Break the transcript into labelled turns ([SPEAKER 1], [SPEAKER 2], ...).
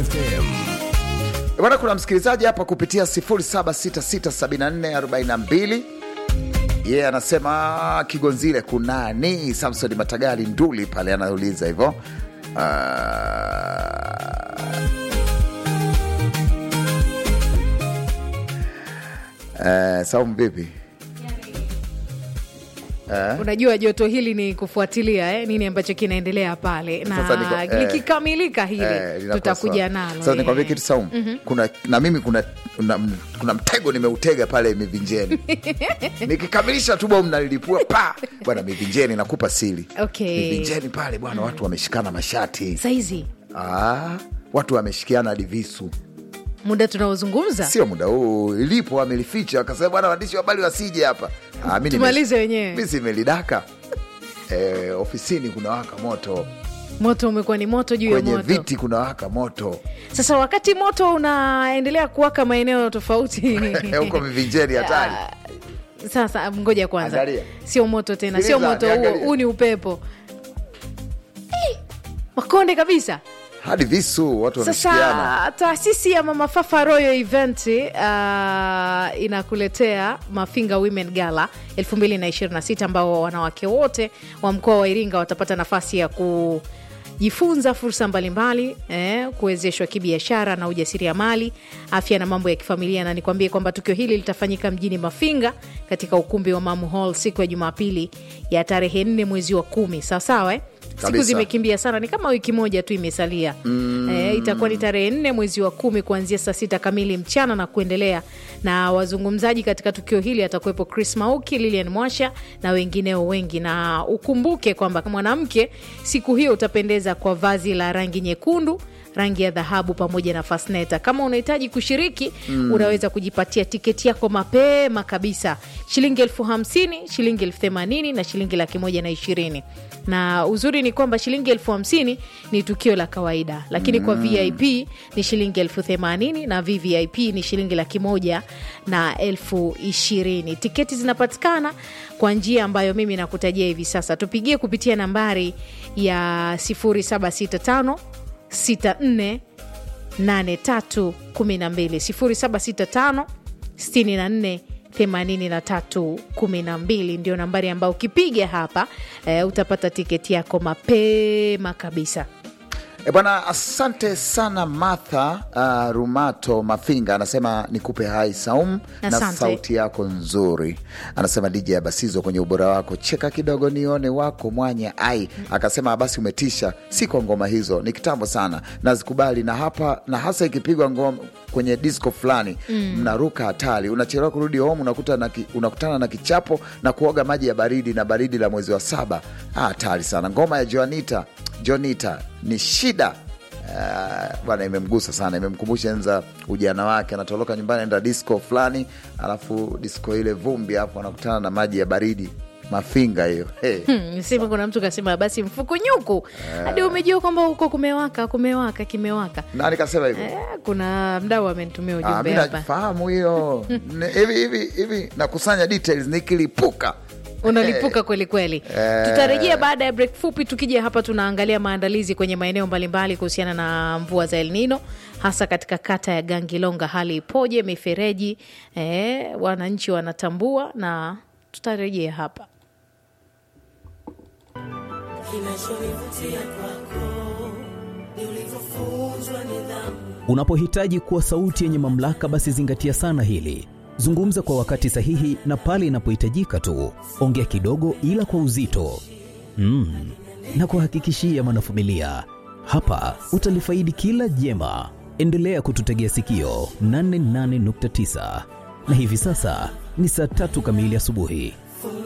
[SPEAKER 1] FM.
[SPEAKER 2] Bwana, kuna msikilizaji hapa kupitia 07667442 yeye yeah, anasema Kigonzile kunani? Samson Matagali Nduli pale anauliza hivyo. Uh, Saumu vipi?
[SPEAKER 3] unajua joto hili ni kufuatilia eh, nini ambacho kinaendelea pale
[SPEAKER 2] Sasa
[SPEAKER 3] na
[SPEAKER 2] niko- eh,
[SPEAKER 3] likikamilika hili
[SPEAKER 2] Eh, linakuwa
[SPEAKER 3] tutakuja
[SPEAKER 2] sawa.
[SPEAKER 3] nalo
[SPEAKER 2] Sasa
[SPEAKER 3] eh.
[SPEAKER 2] nikwambie kitu Saumu, kuna na mimi kuna, kuna, kuna mtego nimeutega pale mivinjeni nikikamilisha tu bomu nalilipua pa bwana, mivinjeni nakupa sili
[SPEAKER 3] Okay.
[SPEAKER 2] mivinjeni pale bwana, watu wameshikana mashati
[SPEAKER 3] saizi
[SPEAKER 2] ah, watu wameshikiana hadi visu,
[SPEAKER 3] muda tunaozungumza
[SPEAKER 2] sio muda huu ilipo amelificha, akasema bwana, waandishi wa habari wasije hapa ah, mi nime-
[SPEAKER 3] Tumalize wenyewe.
[SPEAKER 2] mi simelidaka eh, ofisini kuna waka moto
[SPEAKER 3] moto umekuwa ni moto juu ya
[SPEAKER 2] kwenye
[SPEAKER 3] moto
[SPEAKER 2] viti kuna waka moto
[SPEAKER 3] sasa wakati moto unaendelea kuwaka maeneo tofauti
[SPEAKER 2] huko mivinjeni hatari
[SPEAKER 3] Ah, sasa ngoja kwanza
[SPEAKER 2] Angalia.
[SPEAKER 3] sio moto tena sio
[SPEAKER 2] Sikiliza,
[SPEAKER 3] moto huo
[SPEAKER 2] niangalie.
[SPEAKER 3] huu ni upepo Eh, makonde kabisa
[SPEAKER 2] hadi visu watu wameshikiana
[SPEAKER 3] sasa taasisi ya mama fafa royal event uh, inakuletea mafinga women gala 2026 ambao wanawake wote wa mkoa wa iringa watapata nafasi ya kujifunza fursa mbalimbali eh, kuwezeshwa kibiashara na ujasiriamali afya na mambo ya kifamilia na nikwambie kwamba tukio hili litafanyika mjini mafinga katika ukumbi wa mamu hall siku ya jumapili ya tarehe 4 mwezi wa kumi sawasawa eh? siku
[SPEAKER 2] Kabisa.
[SPEAKER 3] zimekimbia sana ni kama wiki moja tu imesalia mm. e, itakuwa ni tarehe nne mwezi wa kumi kuanzia saa sita kamili mchana na kuendelea na wazungumzaji katika tukio hili atakuwepo chris mauki lilian mwasha na wengineo wengi na ukumbuke kwamba mwanamke siku hiyo utapendeza kwa vazi la rangi nyekundu rangi ya dhahabu pamoja na fasneta kama unahitaji kushiriki mm. unaweza kujipatia tiketi yako mapema kabisa shilingi elfu hamsini shilingi elfu themanini na shilingi laki moja na ishirini na uzuri ni kwamba shilingi elfu hamsini ni tukio la kawaida lakini kwa vip ni shilingi elfu themanini na vvip ni shilingi laki moja na elfu ishirini tiketi zinapatikana kwa njia ambayo mimi nakutajia hivi sasa tupigie kupitia nambari ya 0765 64 83 12 0765 64 83 12 ndio nambari ambayo ukipiga hapa e, utapata tiketi yako mapema kabisa
[SPEAKER 2] E bwana, asante sana Martha uh, Rumato Mafinga anasema nikupe hai Saum na
[SPEAKER 3] Asante.
[SPEAKER 2] sauti yako nzuri. Anasema DJ Abasizo kwenye ubora wako, cheka kidogo nione wako mwanya ai. Akasema basi umetisha, si kwa ngoma hizo, ni kitambo sana, nazikubali na hapa na hasa ikipigwa ngoma kwenye disco fulani mnaruka hatari, unachelewa kurudi home, unakuta na ki, unakutana na kichapo na kuoga maji ya baridi na baridi la mwezi wa saba. Ah, hatari sana. Ngoma ya Joanita Jonita ni shida Ah, bwana, imemgusa sana, imemkumbusha enza ujana wake, anatoroka nyumbani enda disco fulani, alafu disco ile vumbi, alafu anakutana na maji ya baridi mafinga hiyo hey.
[SPEAKER 3] Hmm, sema kuna mtu kasema basi mfukunyuku hadi umejua kwamba huko kumewaka kumewaka kimewaka
[SPEAKER 2] Nani kasema hivyo?
[SPEAKER 3] eh, kuna mdau amenitumia
[SPEAKER 2] Ah,
[SPEAKER 3] ujumbe
[SPEAKER 2] mi
[SPEAKER 3] hapa
[SPEAKER 2] nafahamu hiyo Ne- hivi hivi hivi, nakusanya details nikilipuka
[SPEAKER 3] unalipuka kweli kweli tutarejea baada ya break fupi tukija hapa tunaangalia maandalizi kwenye maeneo mbalimbali kuhusiana na mvua za El Nino hasa katika kata ya Gangilonga hali ipoje mifereji eh, wananchi wanatambua na tutarejea hapa
[SPEAKER 4] Kinachonivutia kwako ni ulivyofunzwa nidhamu.
[SPEAKER 1] Unapohitaji kuwa sauti yenye mamlaka, basi zingatia sana hili. Zungumza kwa wakati sahihi na pale inapohitajika tu. Ongea kidogo, ila kwa uzito mm. na kuhakikishia mwanafamilia, hapa utalifaidi kila jema. Endelea kututegea sikio 88.9 na hivi sasa ni saa tatu kamili asubuhi.